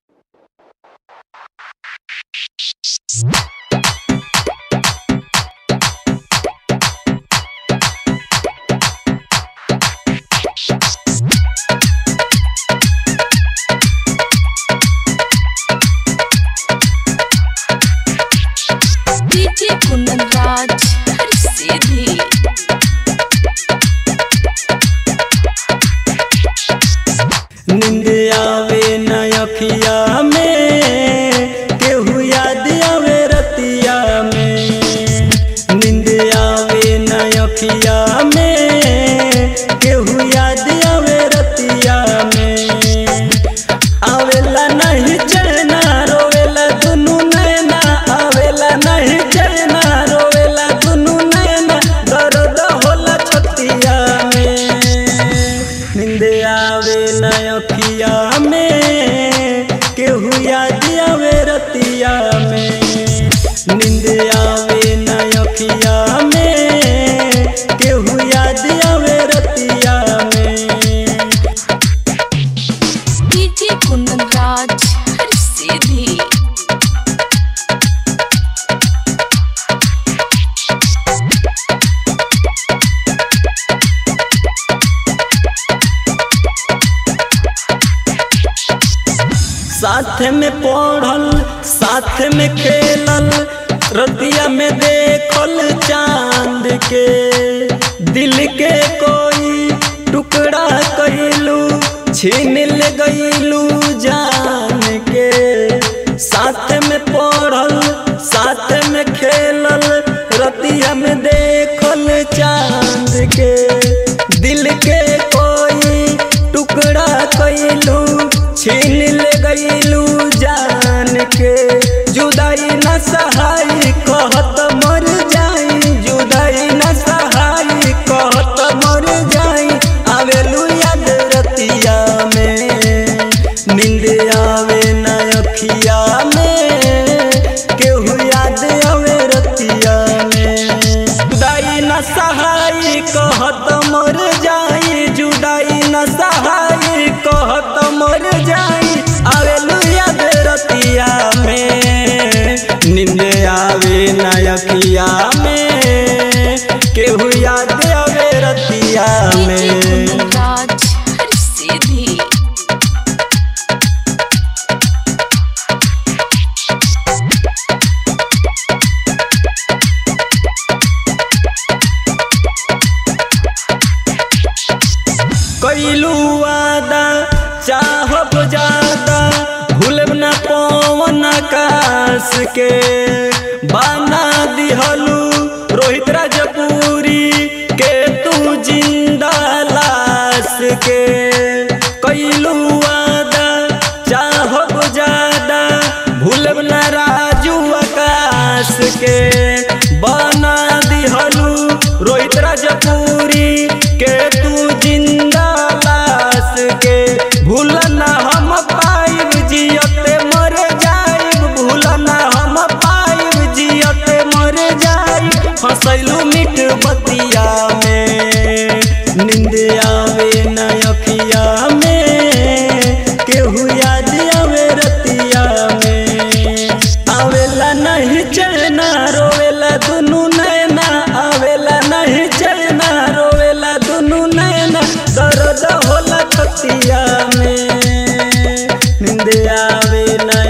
DJ कुंदन राज हर सीधी नींद आवे न अखिया में केहू याद आवे रतिया में नींद आवे न अखिया में केहू याद आवे रतिया में आवेला नहीं चैना रोवेला दुनू नैना आवेला नहीं चैना रोवेला दुनू नैना दर्द होला छतिया में नींद आवे न अखिया में केहू याद आवे रतिया में नींद आवे न अखिया में केहू याद आवे रतिया में डीजे कुंदन राज हर सीधी साथ में पढ़ल साथ में खेलल रतिया में देखल चांद के दिल के कोई टुकड़ा कैलू छीन ले गईलू जान के साथ में पढ़ल साथ में खेलल रतिया में देखल चांद के दिल के कोई टुकड़ा कैलू छीन ले गईलू जान के जुदाई न सहाय कहत मर जाई जुदाई न सहाय कहत मर जाई आवेलू याद रतिया में नींद आवे न अखिया में केहू याद आवे रतिया में जुदाई न सहाय कहत मर जाई जुदाई न सहाय कहत मर जाई आवेलू याद रतिया में नींद आवे न अखिया में केहू याद आवे रतिया डीजे में कुंदन राज हर सीधी कैलू वादा चाहब ज्यादा भूलब न पवन आकाश के बाना दिहलू रोहित राजपुरी के तू जिंदा लाश के कैलू वादा चाहब ज्यादा भूलब न राजू आकाश के बना दिहलू रोहित राजपुरी के तू जिंदा लाश के भूलना हम पाइब जियते मर जाइब भूलना हम पाइब जियते मर जाइब फसैलू मीठ बतिया में नींद आवे न अखिया में केहू याद आवे रतिया में आवेला नहीं चैना रोवेला दुनू नैना आवेला नहीं चैना रोवेला दुनू नैना दर्द होला छतिया में नींद आवे न